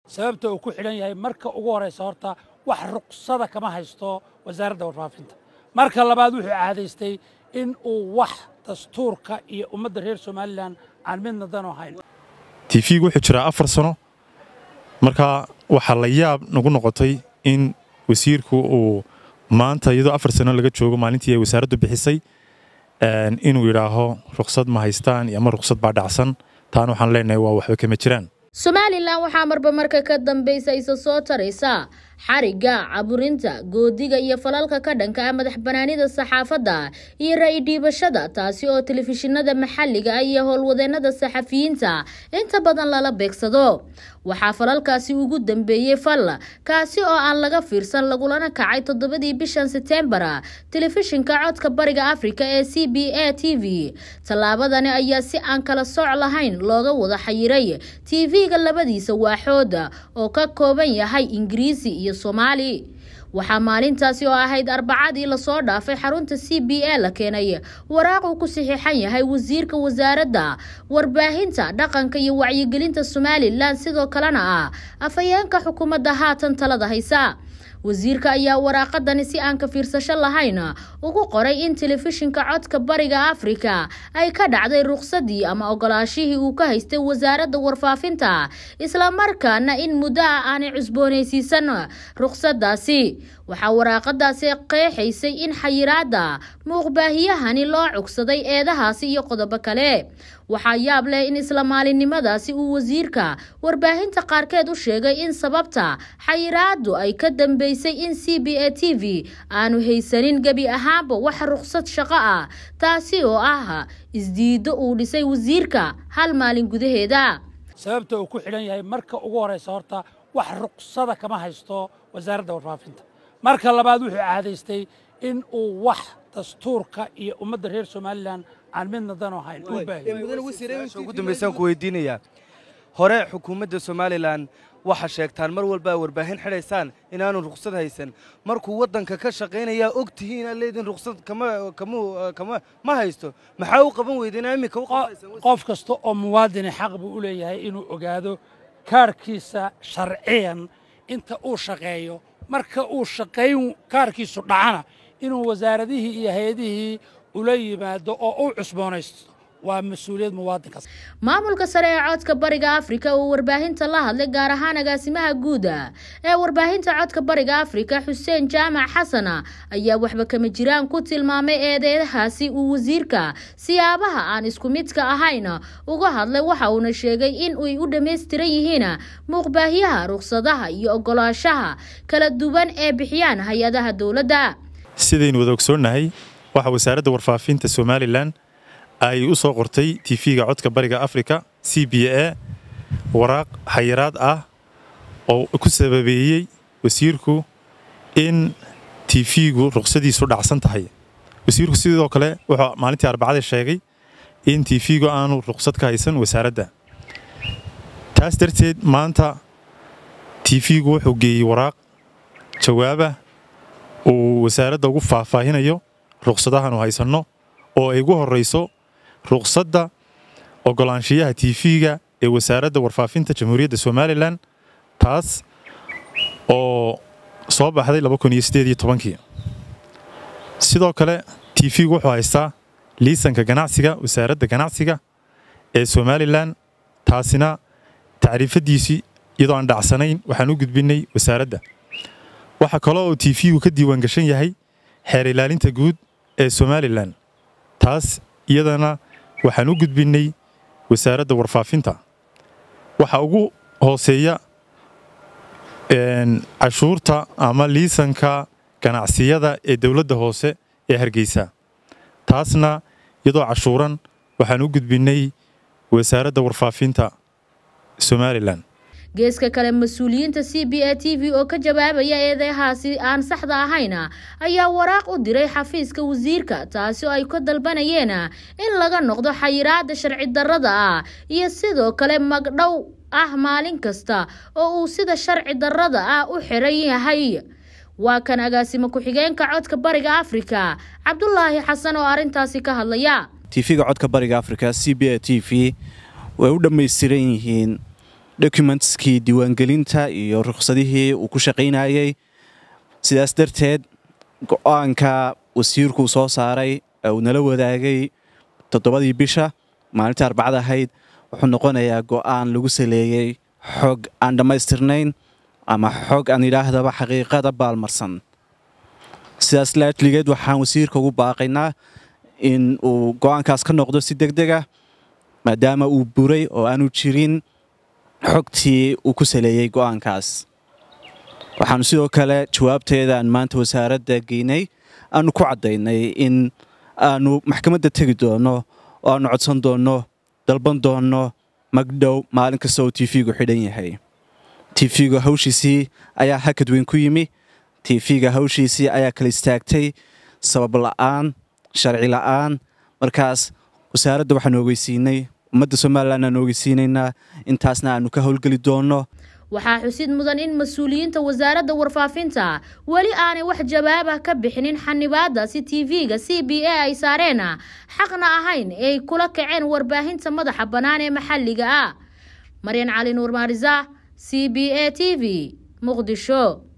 sababta uu ku xidhan yahay marka ugu horraysa horta wax ruqsada kama haysto wasaaradda warfaafinta marka labaad wuxuu caadaystay in uu wax dastuurka iyo ummadda reer somalilan aan midna dan ahayn tiifigu wuxuu jiraa afar sano marka waxaa la yaab nagu noqotay in wasiirku uu maanta iyadoo afar sano laga joogo maalintii ay wasaaraddu bixisay inuu yidhaaho ruqsad ma haystaan iyo ama ruqsad baa dhacsan taana waxaan leenahay waa waxba kama jiraan somalilan waxaa marba marka ka dambaysa isa soo taraysa xarigga caburinta goodiga iyo falalka ka dhanka ah madax banaanida saxaafadda iyo ra'i dhiibashada taasi oo telefishinada maxalliga ah iyo howlwadeennada saxafiyiinta inta badan lala beegsado waxaa falalkaasi ugu dambeeyey fal kaasi oo aan laga fiirsan lagulana kacay toddobadii bishan setembar telefishinka codka bariga afrika ee c b a t v tallaabadani ayaa si aan kala sooc lahayn looga wada xayiray tv-ga labadiisa waaxooda oo ka kooban yahay ingiriisi iyo soomaali waxaa maalintaasi oo ahayd arbacadii lasoo dhaafay xarunta c b a la keenay waraaq uu ku saxiixan yahay wasiirka wasaaradda warbaahinta dhaqanka iyo wacyigelinta somalilan sidoo kalena ah afhayeenka xukuumadda haatan talada haysa wasiirka ayaa waraaqadani si aan ka fiirsasho lahayn ugu qoray in telefishinka codka bariga afrika ay ka dhacday ruqsadii ama ogolaashihii uu ka haystay wasaaradda warfaafinta islamarkaana in muddo ah aanay cusboonaysiisan ruqsadaasi waxaa waraaqadaasi qeexaysay in xayiraada muuqbaahiyahani loo cugsaday eedahaasi iyo qodobo kale waxaa yaab leh in isla maalinimadaasi uu wasiirka warbaahinta qaarkeed u sheegay in sababta xayiraadu ay ka dambeysay in c b a t v aanu haysanin gebi ahaanba wax ruqsad shaqo ah taasi oo ah isdiiddo uu dhisay wasiirka hal maalin gudaheeda sababta uu ku xidhan yahay marka ugu horraysa horta wax ruqsada kama haysto wasaaradda warfaafinta marka labaad wuxuu caadaystay in uu wax dastuurka iyo ummadda reer somalilan aan midna dan ahayn ugu dambaysaan ku weydiinayaa hore xukuumadda somalilan waxaa sheegtaan mar walba warbaahin xidhaysaan inaanu ruqsad haysan markuu waddanka ka shaqaynayaa og tihiin aad leediin ruqsad ma haysto maxaa u qaban weydeen iminka qof kasta oo muwaadini xaq buu u leeyahay inuu ogaado kaarhkiisa sharciyan inta uu shaqeeyo marka uu shaqayn kaarkiisu dhacana inuu wasaaradihii iyo hay-adihii ula yimaado oo u cusboonaysto waa mas-uuliyad muwaadinkaas maamulka sare ee codka bariga afrika uu warbaahinta la hadlay gaar ahaan agaasimaha guuda ee warbaahinta codka bariga afrika xuseen jaamac xasana ayaa waxba kama jiraan ku tilmaamay eedeedahaasi uu wasiirka siyaabaha aan isku midka ahayn uga hadlay waxa uuna sheegay in ay u dhammaystiran yihiin muuqbaahyaha ruqsadaha iyo ogolaashaha kala duwan ee bixiyaan hay-adaha dowladda sidaynu wada ogsoonnahay waxaa wasaaradda warfaafinta somalilan ay u soo qortay tv-ga codka bariga afrika c b a waraaq xayiraad ah oo ku sababeeyey wasiirku in tv-gu ruqsadiisu dhacsan tahay wasiirku sidoo kale wuxuu maalintii arbacada sheegay in tv-gu aanu ruqsad ka haysan wasaaradda taas darteed maanta tv-gu wuxuu geeyey waraaq jawaabah uu wasaaradda ugu faahfaahinayo ruqsadahaanu haysanno oo ay ugu horrayso ruqsadda ogolaanshiyaha tv-ga ee wasaaradda warfaafinta jamhuuriyadda somalilan taas oo soo baxday kii sidoo kale tv-gu wuxuu haystaa liisanka ganacsiga wasaaradda ganacsiga ee somalilan taasina tacriifadiisii iyadoo aan dhacsanayn waxaan u gudbinnay wasaaradda waxaa kale oo tv-gu ka diiwaan gashan yahay xeer ilaalinta guud ee somalilan taas iyadana waxaan u gudbinnay wasaaradda warfaafinta waxaa ugu hooseeya cashuurta ama liisanka ganacsiyada ee dowladda hoose ee hargeysa taasna iyadoo cashuuran waxaan u gudbinnay wasaaradda warfaafinta somalilan geeska kale mas-uuliyiinta c b a t v oo ka jawaabaya eedehaasi aan saxda ahayn ayaa waraaq u diray xafiiska wasiirka taasi oo ay ka dalbanayeen in laga noqdo xayiraada sharci darrada ah iyo sidoo kale magdhow ah maalin kasta oo uu sida sharci darrada ah u xiran yahay waa kan agaasimo ku-xigeenka codka bariga afrika cabdulaahi xasan oo arrintaasi ka hadlaya tv-ga codka bariga afrika c b a t v way u dhammaystiran yihiin documentskii diiwaangelinta iyo rukhsadihii uu ku shaqaynayey sidaas darteed go-aanka wasiirkuu soo saaray ee uu nala wadaagay toddobadii bisha maalintii arbacada ahayd wuxuu noqonayaa go'aan lagu saleeyey xog aan dhammaystirnayn ama xog aan idhaahdaba xaqiiqada baalmarsan sidaas laajligeed waxaan wasiirka ugu baaqaynaa in uu go'aankaas ka noqdo si deg deg ah maadaama uu buray oo aanu jirin xogtii uu ku saleeyey go'aankaas waxaanu sidoo kale jawaabteedaan maanta wasaaradda geynay aanu ku caddaynay in aanu maxkamadda tegi doonno oo aanu codsan doonno dalban doonno magdhow maalin kasta oo tiifigu xidhan yahay tiifiga hawshiisii ayaa hakad weyn ku yimi tiifiga hawshiisii ayaa kala istaagtay sabab la'aan sharci la'aan markaas wasaaradda waxaanu ogeysiinay ummadda somalilan aanu ogeysiinaynaa intaasna aanu ka howlgeli doonno waxaa xusid mudan in mas-uuliyiinta wasaaradda warfaafinta weli aanay wax jawaabah ka bixinin xanibaadda si tv-ga c b a ay saareen xaqna ahayn ee ay kula kaceen warbaahinta madaxa bannaan ee maxalliga ah maryan cali nuur maarisa c b a t v muqdisho